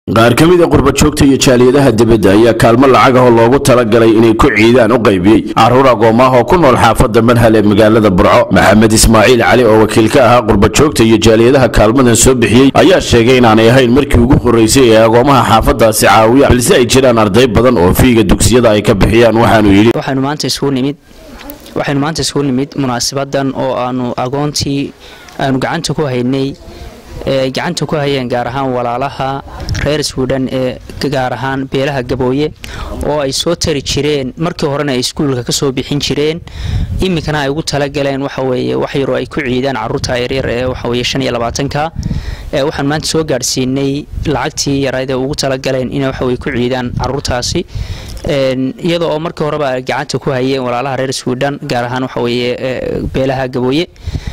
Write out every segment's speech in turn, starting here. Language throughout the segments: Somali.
qaar ka mid a qurbajoogta iyo jaaliyadaha dibadda ayaa kaalmo lacag ah oo loogu talagalay inay ku ciidaan u qaybiyey carruur agoomah oo ku nool xaafadda manhal ee magaalada burco maxamed ismaaciil cali oo wakiil ka ahaa qurbajoogta iyo jaaliyadaha kaalmadan soo bixiyey ayaa sheegay inaanay ahayn markii ugu horreysay ee agoomaha xaafaddaasi caawiyaan balse ay jiraan arday badan oo fiiga dugsiyada ay ka bixiyaan waxaanu yidhi waxaynu maanta isugu nimid waxaynu maanta isugu nimid munaasabadan oo aanu agoontii aanu gacanta ku haynay ee gacanta ku hayeen gaar ahaan walaalaha reer swidhan ee gaar ahaan beelaha gabooye oo ay soo tari jireen markii horena ay iskuulka ka soo bixin jireen iminkana ay ugu talagaleen waxaweeye wax yaroo ay ku ciidaan caruurta yaryar ee waxaweye shan iyo labaatanka ee waxaan maanta soo gaadhsiinay lacagtii yarayd ee ugu talagaleen inay waxaweye ku ciidaan caruurtaasi iyada oo markii horeba ay gacanta ku hayeen walaalaha reer swidhan gaar ahaan waxaweeye beelaha gabooye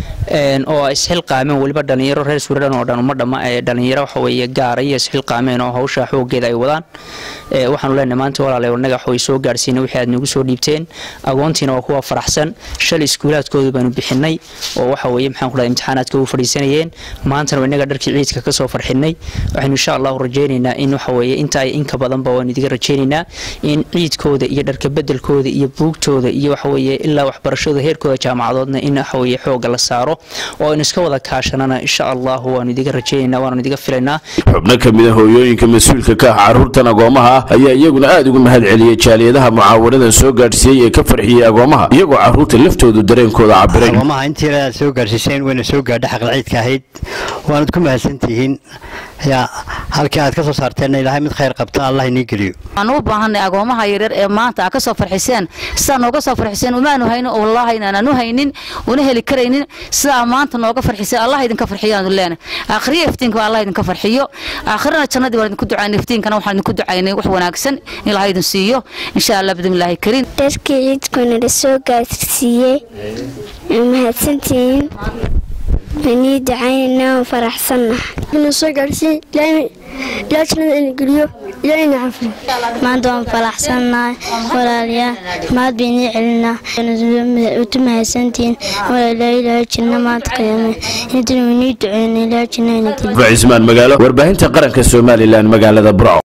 oo isxilqaameen weliba dhalinyaro reer swidhan oo dhan uma dhamma ee dhalinyaro waxaweeye gaara iyo isxilqaameen oo hawsha xoogeeda ay wadaan waxaanu leenahay maanta walaalayaal naga waxway soo gaarsiinay wixii aad nagu soo dhiibteen agoontiina waa kuwa faraxsan shalay iskuulaadkooda baanu bixinay oo waxa weeye maxaan ku dhahay imtixaanaadka u fadhiisanayeen maantana inaga dharkii ciidka ka soo farxinay waxaynu insha allahu rajaynaynaa in waxa weeye inta ay inka badanba waanu idiga rajaynaynaa in ciidkooda iyo dharka bedelkooda iyo buugtooda iyo waxa weeye ilaa waxbarashada heerkooda jaamacadoodna in waxa weeye xooga la saaro oo aynu iska wada kaashanana insha allahu waanu idiga rajaynaynaa waanu idiga filaynaa xubno ka mid a hooyooyinka mas-uulka ka ah carruurtan agoomaha ah ayaa iyaguna aad ugu mahad celiyey jaaliyadaha mucaawanadan soo gaadhsiiyey ee ka farxiyey agoomaha iyagoo carruurta laftoodu dareenkooda cabiray agoomaha intii aad soo gaadhsiiseen wayna soo gaadha xaqla ciidka ahayd waanad ku mahadsantihiin yaa halkii aad ka soo saarteenna ilaahay mid khayr qabta allah inii geliyo waxaan u baahanay agoomaha yaryar ee maanta aad ka soo farxiseen sidaa nooga soo farxiseen umaanu hayno oo wallaahi inaanaan u haynin una heli karaynin sidaa maanta nooga farxiseen allah idinka farxiyaanu leenahay aakhriya iftiinka allah idinka farxiyo aakhirana jannadii waan idinku ducaynay iftiinkana waxaan idinku ducaynay wax wanaagsan in ilahay idin siiyo insha allah bidmillaahi kariim dharkii ciidkuna la soo gaarsiiyey mahadsantihiin wanii ducaynanaa waan faraxsannaha soo gaarsiin ilaa jannada ina geliyo ilaa ina cafiyo maanta waan faraxsannahay walaalayaal mahad baynii celinaa utu mahadsantihiin walaalaa ilaahay janna maanta qiyaame intana wanii duceyna ilaa janna ina geliyo cismaan magaalo warbaahinta qaranka somalilan magaalada burco